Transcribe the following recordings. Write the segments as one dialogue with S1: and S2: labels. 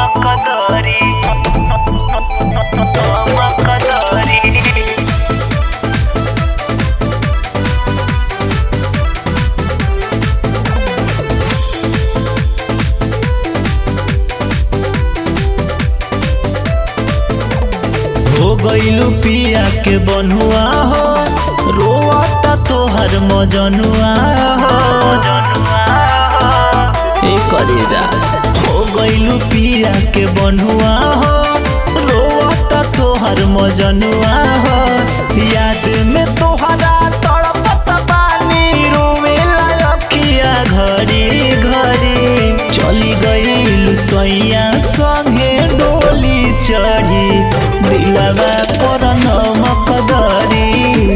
S1: Makadari Makadari
S2: हो गईलू पिया के बनुआ हो रोता तोहर मजनुआ हो ए करे जा हो गईलू पिया के बनुआ हो रोता तोहर मजनुआ हो याद में तोहरा तड़पत बानी रोवेला अखिया घड़ी घड़ी चली गईलू सैया संगे डोली चढ़ी दिलवा पर नमक दरी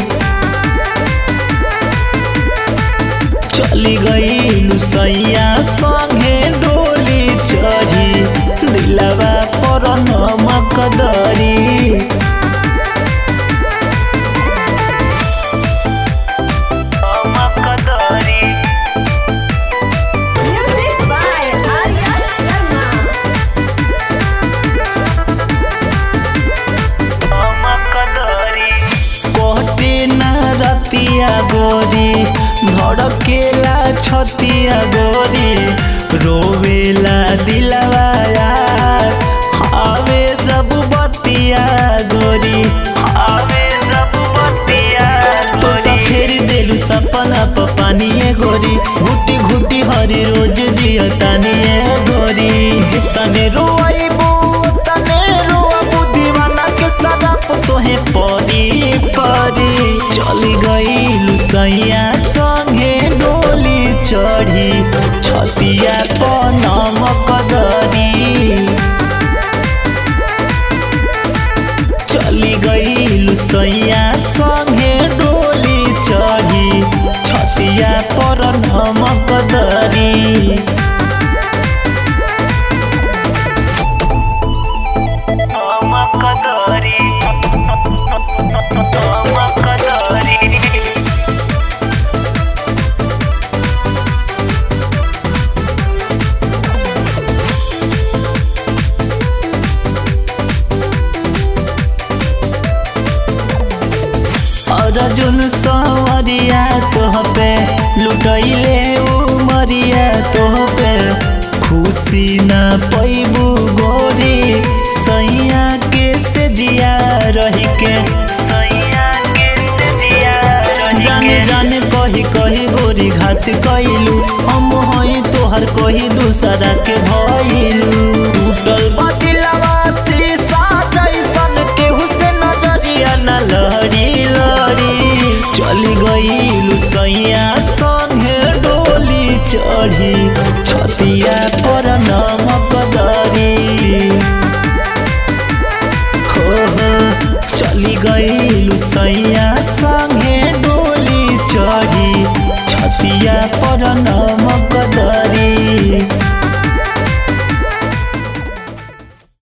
S2: चली गईलू सैया संगे डोली चढ़ी दिलवा पर नमक दरी
S1: Makadari
S3: Music by Arya Sharma.
S1: Makadari
S2: कोटे ना रतिया गोरी धड़केला छतिया गोरी रोवेला दिलवा यार आवे जब बतिया गोरी
S1: आवे जब बतिया
S2: तो तो फेर देलू सपना प पानिए गोरी घुटी घुटी हरी रोज जिया तानिए गोरी जितने रोइबू तने रोबू दीवाना के सराप तोहे परी परी चली गई सैया संगे डोली चढ़ी छतिया प नमक दरी चली गई सैया संगे डोली चढ़ी छतिया पर नमक दरी
S1: Makadari Makadari
S2: अर्जुन सवरिया तोह पे लुटैले उमरिया तोह पे खुशी ना पैबू गोरी सैया के से जिया रही के
S1: सैया के सजिया
S2: जाने जाने कही कही गोरी घात कैलू हम हई तोहर कही दूसरा के भइलू टूटल बतिलवा शीशा जैसन केहू से नजरिया न लहरी लहरी चली गईलू सैया संगे डोली चढ़ी छतिया पर नमक दरी हो हो चली गईलू सैया संगे डोली चढ़ी छतिया पर नमक